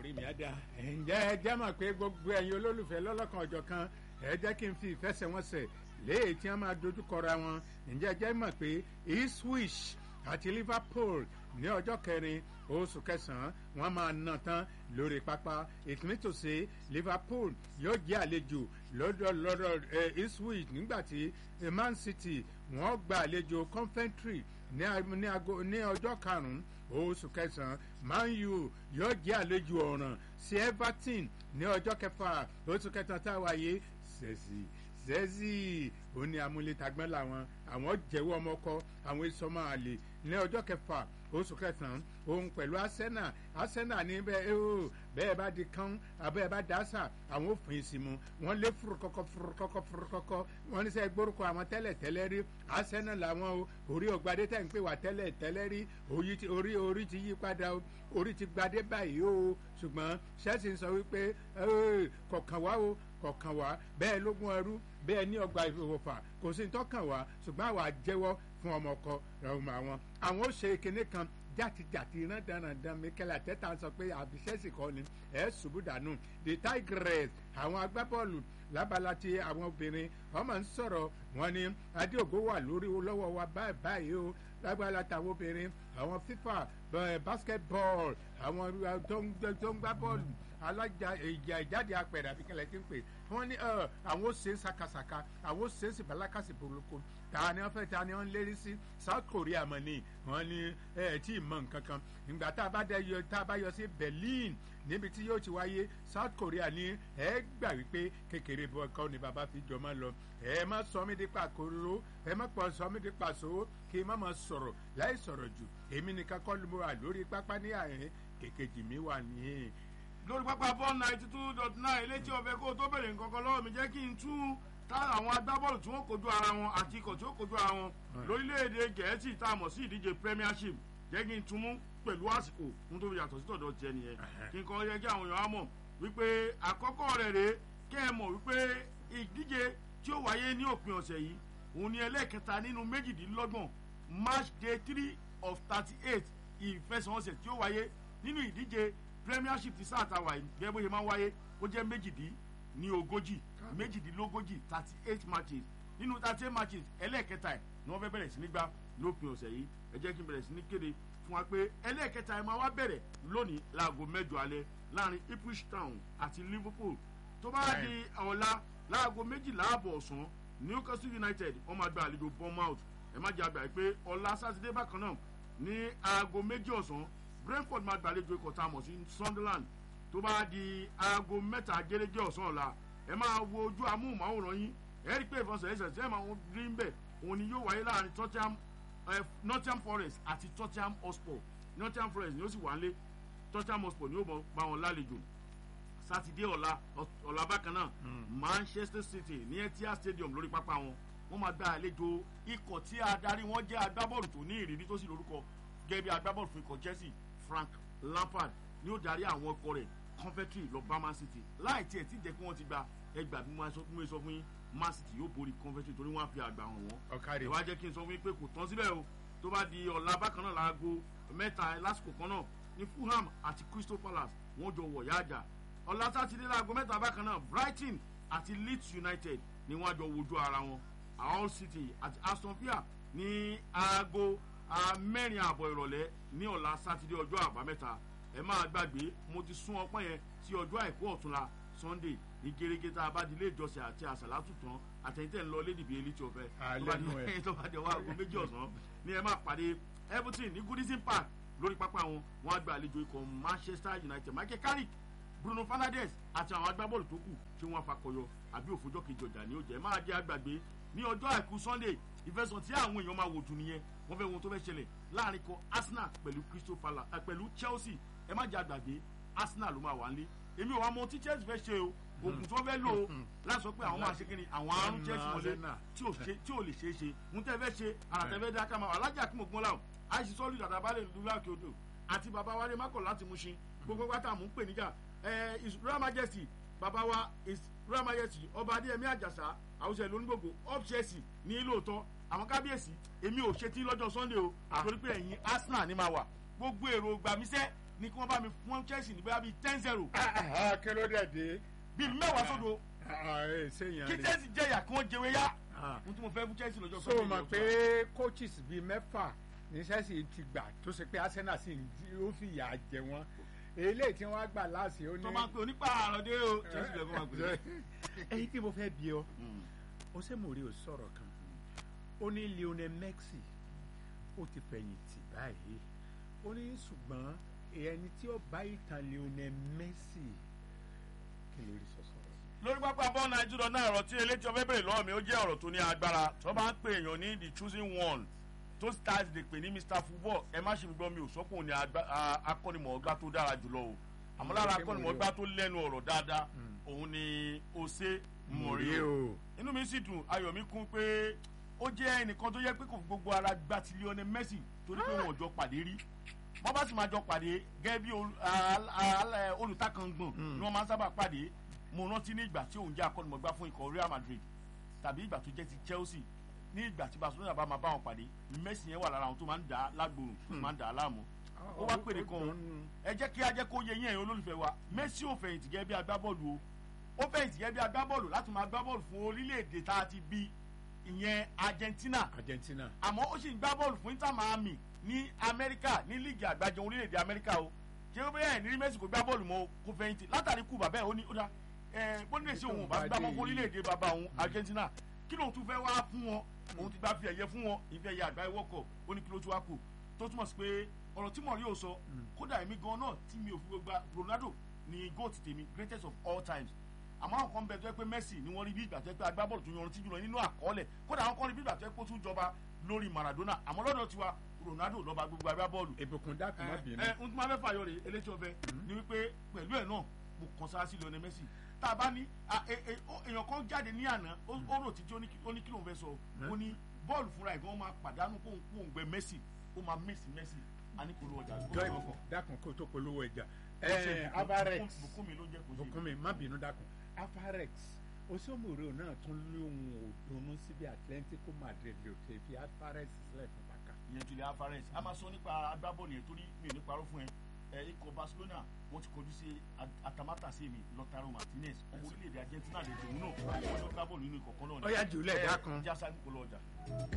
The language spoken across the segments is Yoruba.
orí mi á dá ǹjẹ́ ẹ jẹ́ mọ̀ pé gbogbo ẹ̀yin olólùfẹ́ lọ́lọ́kan ọjọ́ kan ẹ jẹ́ kí n fi ìfẹsẹ̀wọnsẹ̀ léè tí wọ́n máa dojúkọra wọn ǹjẹ́ ẹ jẹ́ mọ̀ pé Ipswich àti Liverpool ní ọjọ́ kẹrin oṣù kẹsàn-án wọ́n máa ná tán lórí pápá ìtúnítòsí Liverpool yóò jẹ́ àlejò lọ́dọ̀ lọ́dọ̀ Ipswich nígbà tí Man City wọ́n gba àlejò Coventry ní ọjọ́ karùn-ún oṣù kẹsàn-án Man U yóò jẹ́ àlejò ọ̀ràn sí Everton ní ọjọ́ kẹfà oṣù kẹsàn-án tá a wáyé Chelsea zẹ́zì ó ní amúlétagbọ́n làwọn àwọn jẹ́wọ́ ọmọkọ àwọn ìsọmọ àlè ní ọjọ́ kẹfà oṣù kẹsàn-án òun pẹ̀lú Arsenal Arsenal ní bẹ́ẹ̀ ó bẹ́ẹ̀ bá di kán abẹ́ẹ̀ bá dásà àwọn òfin ìsìnmu wọ́n lé furukọ́kọ́ furukọ́kọ́ furukọ́kọ́ wọ́n ní sẹ́ gbórúkọ àwọn tẹ́lẹ̀ tẹ́lẹ̀ rí Arsenal làwọn o orí ògbadé tẹ̀ ń pè wá tẹ́lẹ̀ tẹ́lẹ̀ rí orí orí ti yí padà o orí ti gbadé báyìí o ṣùgbọ́n Chelsea ń sọ wípé kọ̀ọ̀kan wá o kọ̀ọ̀kan wá bẹ́ẹ̀ lógún ẹrú bẹ́ẹ̀ ní ọgbà ìfowópamọ́ kò sí tọ́kàn wá ṣùgbọ́n àwa jẹ́wọ́ fún ọmọ ọkọ ọmọ àwọn àwọn ó ṣe kinní kan jàtijàti iná dandan Mikel Arteta sọ pé àbíṣẹ́sì kọ́ ni ẹ̀ ṣubú dànù the Tigers àwọn agbábọ́ọ̀lù lábala ti àwọn obìnrin wọ́n máa ń sọ̀rọ̀ wọn ni adéògo wà lórí lọ́wọ́ wa báyìí báyìí o lágbára tàwọn obìnrin àwọn FIFA basketball àwọn tó ń gbá bọ́ọ̀lù alájà ìjà ìjáde apẹ̀rẹ̀ àbíkẹ́lẹ̀ tí ń pè wọ́n ní àwọn ó ṣe é sakasaka àwọn ó ṣe é sì balakasi boloko ta ni wọ́n fẹ́ ta ni wọ́n lérí sí South Korea mọ̀ ni wọ́n ní ẹ̀ tí ì mọ̀ nǹkan kan ìgbà tá a bá dẹ yọ tá a bá yọ sí Berlin níbi tí yóò ti wáyé South Korea ní ẹ gbà wípé kékeré bọ́ ẹ̀kọ́ ni bàbá fi jọ máa lọ ẹ má sọ mí di pàkóró ẹ má pọ̀ sọ mí di pàṣọ kí n má máa sọ̀rọ̀ láì sọ̀rọ̀ jù èmi nìkan kọ́ ló wà lórí pápá ní àyè kékejì mi wà ní lórí pápá bọ́ọ̀lù ninety two dot nine létí ọ̀fẹ́ kó o tó bẹ̀rẹ̀ nǹkan kan lọ́wọ́ mi jẹ́ kí n tú tá àwọn agbábọ́ọ̀lù tí wọ́n kojú ara wọn àti ikọ̀ tí ó kojú ara wọn lórílẹ̀‐èdè gẹ̀ẹ́sì tá a mọ̀ sí ìdíje premiership jẹ́ kí n tún mú pẹ̀lú àsìkò fún tó fi yàtọ̀ sí tọ̀dọ̀ tiẹ̀ nìyẹn kí n kọ́ yẹ kí àwọn èèyàn á mọ̀ wípé àkọ́kọ́ rẹ̀ rèé kẹ́ ẹ mọ̀ wípé ìdíje tí ó wáyé ní òpin ọ̀sẹ̀ yìí òun ni ẹlẹ́ẹ̀kẹta nínú méjìdínlọ́gbọ̀n match day three of thirty eight ìfẹsẹ̀wọnsẹ̀ tí ó wáyé nínú ìdíje premiership ti sáà ta wà yìí gẹ́gẹ́ bó ṣe máa ń wáyé ó jẹ́ méjìdín ní ogójì méjìdínlógójì thirty eight matches nínú thirty eight matches ẹlẹ́ẹ̀kẹta ẹ̀ ni wọ́n fẹ́ bẹ̀rẹ̀ sí ní gbá lópin ọ̀sẹ̀ yìí ẹ jẹ́ kí n bẹ̀rẹ̀ sí ní kéde fún wa pé ẹlẹ́ẹ̀kẹta ẹ̀ máa wá bẹ̀rẹ̀ lónìí láago mẹ́jọ alẹ́ láàrin Ipswich Town àti Liverpool tó bá di ọ̀la láago méjìlá àbọ̀ ọ̀sán Newcastle United wọ́n máa gba àlejò Bournemouth ẹ má jẹ́ àgbà pé ọ̀la sátidé bákan náà ní aago méjì ọ̀sán Brentford máa gbàlejò ikọ̀ tá a mọ̀ sí Sunderland tó bá di aago mẹ́ta gẹ́gẹ́ ọ̀sán ọ̀la ẹ máa wo ojú amóhùnmáwòrán yín ẹ rí i pé ìfọ̀sẹ̀ ẹ̀sẹ̀ tí ẹ máa rí ń bẹ̀ òun ni yóò wáyé láàrin Tottenham Nottingham Forest àti Tottenham Hotspur Nottingham Forest ni ó sì wà ń lé Tottenham Hotspur ni ó bá wọn lálejò sátidé ọ̀la ọ̀la bákan náà Manchester City ní Etihad Stadium lórí pápá wọn wọ́n máa gba àlejò ikọ̀ tí adarí wọn jẹ́ agbábọ́ọ̀lù tó ní ìrírí tó sì lórúkọ gẹ́gẹ́ bí agbábọ́ọ̀lù fún ikọ̀ Chelsea Frank Lampard ni ó darí àwọn ọkọ rẹ̀ Coventry lọ bá Man City láì tiẹ̀ tí jẹ́ kí wọ́n ti gba ẹgbàá bí mo sọ fún yín Man City yóò borí Coventry torí wọ́n á fi àgbà hàn wọ́n ìwà jẹ́ kí n sọ fún yín pé kò tán síbẹ̀ o tó bá di ọ̀la bákan náà láago mẹ́ta lásìkò kan náà ní Fulham àti Crystal Palace wọ́n jọ wọ̀ yáàjà ọ̀la sátidé láago mẹ́ta bákan náà Brighton àti Leeds United ni wọ́n á jọ wojú ara wọn Hull City àti Aston Villa ní aago mẹ́rin àbọ̀ ìrọ̀lẹ́ ní ọ̀la sátidé ọjọ́ àbámẹ́ta ẹ máa gbàgbé mo ti sún ọpọ́n yẹn sí ọjọ́ àìkú ọ̀túnla Sunday ní gẹ́gẹ́ tá a bá di ilé ìjọsìn àti àṣàlátù tán àtẹ̀yìntẹ̀ ń lọ lédìbí elí tí o fẹ́ tó bá di ọwọ́ aago méjì ọ̀sán ni ẹ máa pàdé Everton ní Goodison Park lórí pápá wọn wọn á gba àlejò ikọ̀ Manchester United Michael Carrick Bruno Fernandes àti àwọn agbábọ́ọ̀lù tó kù tí wọ́n fakọyọ àbí òfojọ́ kejì ọjà ní ó jẹ́ máa jẹ́ àgbàgbé ní ọjọ́ àìkú Sunday ìfẹsọ̀ tí àwọn èèyàn máa wò jù nìyẹn wọ́n fẹ́ wọn tó fẹ́ ṣẹlẹ̀ láàrin kan Arsenal pẹ̀lú Crystal Palace pẹ̀lú Chelsea ẹ má jẹ́ àgbàgbé Arsenal ló máa wà nílé èmi ò wá mọ tí Chelsea fẹ́ ṣe o oògùn tó fẹ́ lò ó láti sọ pé àwọn máa ṣe kí ni àwọn àrùn Chelsea wọlé tí ò lè ṣeé ṣe ń tẹ́ fẹ́ ṣe àràtẹ́fẹ́ dá ká máa wà alájà kí mo gbọ́n láwọn àìsí sọ́ọ́lù dàda balẹ̀ lula kyoto àti bàbá wa lè má kọ̀ láti mú ṣin gbogbo pátá mú pè níjà Royal Majesty bàbá wa Royal Majesty ọba Adéyẹmí Àjàsá àwùjọ ìlú onígbògbò up Chelsea ní lóòótọ́ àwọn kábíyèsí èmi ò ṣetí lọ́jọ́ Sunday o torí pé ẹ̀yin Arsenal ni máa wà gbogbo èrò gbàmísẹ́ ni kí wọ́n bá mi fún chelsea ní bóyá bíi ten zero kí ló dẹ̀ dé bíi mẹ́wàá sódò ṣéyàn kí rí chelsea jẹ̀yà kí wọ́n jẹwé yá Ah. ohun tí mo fẹ́ fún chelsea lọ́jọ́ so Sunday mọ̀ ni pé ọ̀sán. coaches bíi mẹ́fà ní Chelsea ti gbà tó ṣe pé Arsenal sì ń jí- ó fi ìyà jẹ wọ́n eléyìí tí wọ́n á gbà láàsì ó ní. tó máa ń pè onípa àròdé o chelsea lè kó máa pè é. ẹyin tí mo fẹ́ bí ọ Mm. ó ṣe mò ń rí o sọ̀rọ̀ kan ó ní Lionel Messi ó ti fẹ̀yìntì báyìí ó ní ṣùgbọ́n ẹni tí ó bá ìtàn Lionel Messi kí ló rí sọ̀sọ̀ rẹ̀. lórí pápá bọ́ọ̀ nàìjíríà náà ọ̀rọ̀ tí eléjọ́ fẹ́ bèrè lọ́wọ́ mi ó jẹ́ ọ̀rọ̀ tó ní agbára tó bá ń pè èèyàn ní the choosing one tó stars lè pè ní mr football ẹ má ṣe mi gbọ́ mi ò sọ́kùn ní agba- a- akọ́nimọ̀ọ́gbá tó dára jùlọ o àmọ́ lára Mm, akọ́nimọ̀ọ́gbá tó lẹ́nu ọ̀rọ̀ dáadáa òun ni Jose Mourinho inú mi sì dùn ayọ̀ mi kún pé ó jẹ́ ẹnìkan tó yẹ pé kò fi gbogbo ara gba ti Lionel Messi torí pé wọn ò jọ pàdé rí wọ́n bá sì máa jọ pàdé gẹ́gẹ́ bí ol- al- al- olùtakàngbọ̀n ni wọ́n máa ń sábà pàdé mo rántí ní ìgbà tí òun jẹ́ akọ́nimọ̀gbá fún ikọ̀ Real Madrid tàbí ìgbà tó jẹ́ ti Chelsea ní ìgbà tí Barcelona bá máa bá wọn pàdé Messi yẹn wà lára àwọn tó máa ń dà á lágbòrò tó máa ń dà á láàmú ó wá pèrè kan ẹ jẹ́ kí a jẹ́ kó yẹ yín ẹ̀yin olólùfẹ́ wa Messi ò fẹ̀yìntì gẹ́gẹ́ bí agbábọ́ọ̀lù o ó fẹ̀yìntì gẹ́gẹ́ bí agbábọ́ọ̀lù láti máa gbábọ́ọ̀lù fún orílẹ̀-èdè tá a ti bí ìyẹn Argentina Argentina àmọ́ ó sì ń gbá bọ́ọ̀lù fún Inter Miami ní Amẹ́ríkà ní líìgì àgbájọ orílẹ̀-èdè Amẹ́ríkà o ṣé ó bẹ́ẹ̀ ní Messi kò gbá bọ́ọ̀lù mọ́ o, kò fẹ̀yìntì látàrí kú bàbá ẹ̀ ó ní ó dá ẹ̀ bó ní èsì òun ò bá gbá mọ́ fún orílẹ̀-èdè bàbá òun Argentina kí lóun tún fẹ́ wá fún wọn òun ti gbá fi ẹ̀yẹ fún wọn ìfẹ́ ẹ̀yẹ àgbáyé wọ́kọ̀ ó ní kí ló tún wá kù tó túmọ̀ sí pé ọ̀rọ̀ tí mọ̀rí ò sọ kódà èmi gan náà tí mi ò fi gba Ronaldo ni goat tèmi greatest of all times àmọ́ àwọn kan bẹ tó yẹ pé Messi ni wọ́n rí bí ìgbà tó yẹ pé agbábọ́ọ̀lù tó yanrantí jùlọ nínú àkọọ́lẹ̀ kódà àwọn kan rí bí ìgbà tó yẹ pé ó tún jọba lórí Maradona àmọ́ lọ́dọ̀ tiwa Ronaldo lọ́ba gbogbo agbábọ́ọ̀lù ìbùkún dákun má bínú. ẹ ẹ n tí máa fẹ́ fàyọ rè eléjì ọbẹ̀ ni wípé pẹ̀lú ẹ̀ náà mo kàn sára sí Lionel Messi tá a bá ní a- e- e- ó- èèyàn kan jáde ní àná ó ó rò títí ó ní kí- ó ní kí lóun fẹ́ sọ ó ní bọ́ọ̀lù fúnra ẹ̀ gan máa pàdánù kóun kóun gbẹ Messi ó máa Messi Messi a ní kó ló ọjà jọ ìbùkún dákun kó tó polówó ẹja Kò ṣe ẹ Bùkún- Avarex Bùkún- Bùkún mi ló jẹ́ kó ṣe bùkún mi má bínú dákun Avarex osomore náà tún lóhun òdùnnú síbi Atlético Madrid ló ti fi Avarex sílẹ̀ fún bàkà. ìyẹn Julian Alvarez a máa sọ nípa agbábọ́ọ̀lù yẹn torí mi ò ní parọ́ fún ẹ ẹ ikọ̀ Barcelona wọ́n ti kọjú sí At- Atamata sí mi Lautaro Martinez ọmọ orílẹ̀-èdè Argentina lè tòun náà wọ́n ní gbábọ́ọ̀lù nínú ikọ̀ kan náà ni. Ó yá jùlẹ̀ Ẹ, dákun. jásá ní kò lọ ọjà.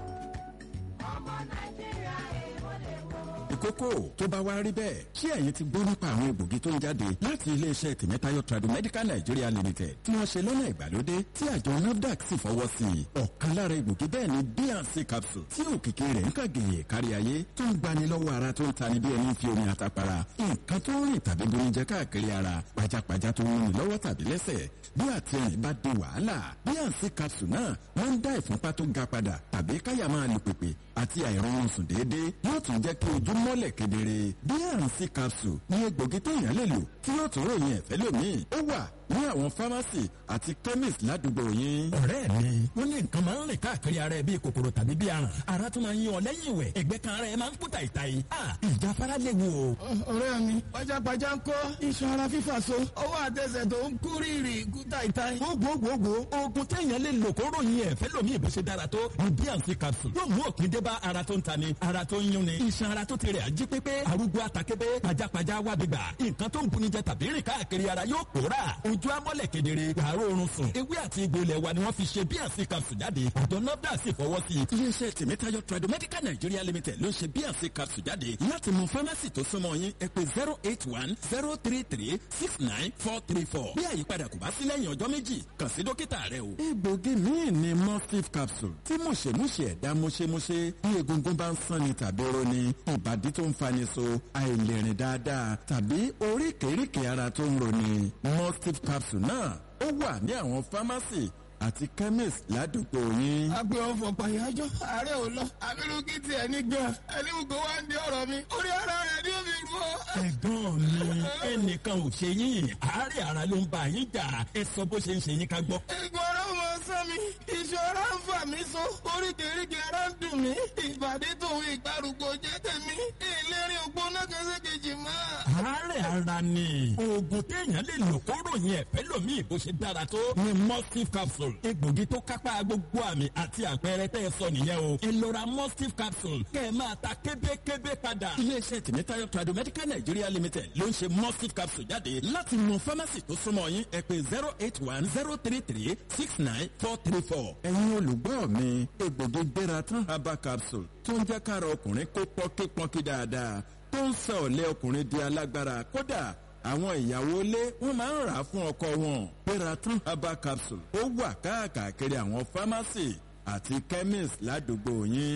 ìkókó tó bá wá rí bẹ́ẹ̀ ṣé ẹ̀yin ti gbọ́ nípa àwọn egbògi tó ń jáde láti iléeṣẹ́ tìmẹ́tayọ̀ tradomedical nigeria limited tí wọ́n ṣe lọ́nà ìgbàlódé tí àjọ nafdac sì fọwọ́ sí i ọ̀kan lára egbògi bẹ́ẹ̀ ni bnc capsule tí òkìkí rẹ̀ ń kàgèyè kárí ayé tó ń gbani lọ́wọ́ ara tó ń tani bí ẹni fi omi àtàpàrà nǹkan tó ń rìn tàbí bomi jẹ káàkiri ara pajápajá tó ń rìn lọ́wọ́ tàbí lẹ́sẹ̀ bí àtẹ̀rìn bá di wàhálà bnc capsule náà máa ń dá ìfúnpá tó ga padà tàbí káyà máa lù pèpè àti àìrọ̀rùn sùn déédéé yóò tún jẹ́ kí ojú mọ́lẹ̀ kedere bnc capsule ní egbògi téèyàn lè lò tí yóò tún ròyìn ẹ̀fẹ́ lómi ó wà ní àwọn fámásì àti chemist ládùúgbò yín. ọ̀rẹ́ mi wọ́n ní nǹkan máa ń rìn káàkiri ara ẹ bíi kòkòrò tàbí bíi aràn ara tún máa ń yan ọ lẹ́yìn ìwẹ̀ ẹ̀gbẹ́ kan ara ẹ máa ń kú tàìtàì a ìjáfara léwu o. ọ̀rẹ́ mi pajápajá ń kọ́ iṣan ara fífà so ọwọ́ àtẹsẹ̀ tó ń kú rírì kú táìtáì. gbogbogbò oògùn téèyàn lè lò kó ròyìn ẹ̀fẹ́ lómi ìbò ṣe dára tó ní bnc capsule yóò mú òpin dé bá ara tó ń tani ara tó ń yúnni iṣan ara tó ti rẹ̀ ají pépé arúgbó àtàkébé pajápajá wà bíbà nǹkan tó ń buni jẹ tàbí rìn káàkiri ara yóò pòórà ojú amọ́lẹ̀ kedere wàá oorun sùn ewé àti egbò ilẹ̀ wa ni wọ́n fi ṣe bnc capsule jáde àjọ nafdac sì fọwọ́ sí i iléeṣẹ́ tìmẹ́tayọ̀ tradomedical nigeria limited ló ń ṣe bnc capsule jáde láti mú fámásì tó súnmọ́ yín ẹ pé zero eight one zero three three six nine four three four bí àyípadà kò bá sí lẹ́yìn ọjọ́ méjì kàn sí dókítà rẹ o. egbògi míì ni mustif capsule tí mùṣemúṣe ẹ̀dá mùṣemúṣe bí egungun bá ń sanni tàbí roni ìbàdí tó ń fani so àìlèrìn dáadáa tàbí oríkèéríkèé ara tó ń roni mustif capsule náà ó wà ní àwọn fámásì àti chemist ládùúgbò yín. agbe ọfọ pàyájọ ààrẹ ò lọ abirùkí tiẹ̀ ní gan ẹni gbogbo wa ń di ọ̀rọ̀ mi orí ara rẹ̀ ní omi fọ́. ẹ̀gbọ́n mi ẹnìkan ò ṣe yín àárẹ̀ ara ló ń bá yín jà ẹ sọ bó ṣe ń ṣe yín ká gbọ́. ìgbọ̀rọ̀ mọ sán mi ìṣòro ń fà mí so oríkèéríkèé ara ń dùn mí ìbàdí tòun ìgbàrúgbó jẹ́ tèmi ìlérí ògbóná kẹsẹ̀kejì mọ́. àárẹ̀ ara ni oògùn téèyàn lè lò kó ròyìn ẹ̀fẹ́ lòmíì bó ṣe dára tó ni mustif capsule egbògi tó kápá gbogbo àmì àti àpẹẹrẹ tẹ́ ẹ sọ nìyẹn o ẹ lọ ra mustif capsule kẹ́ ẹ máa ta kébékébé padà. iléeṣẹ́ tìmítayọ̀ tradu medical nigeria limited ló ń ṣe mustif capsule jáde láti mọ fámásì tó súnmọ́ yín ẹ pé zero eight one zero three three six nine four three four. ẹ̀yin olùgbọ́ mi egbògi gbéra tán herbal capsule tó ń jẹ́ kára ọkùnrin kó pọ́nkípọ́nkí dáadáa tó ń sọ ọ̀lẹ́ ọkùnrin di alágbára kódà àwọn ìyàwó ilé wọn máa ń rà á fún ọkọ wọn peratun herbal capsule ó wà káàkiri àwọn fámásì àti chemist ládùúgbò yín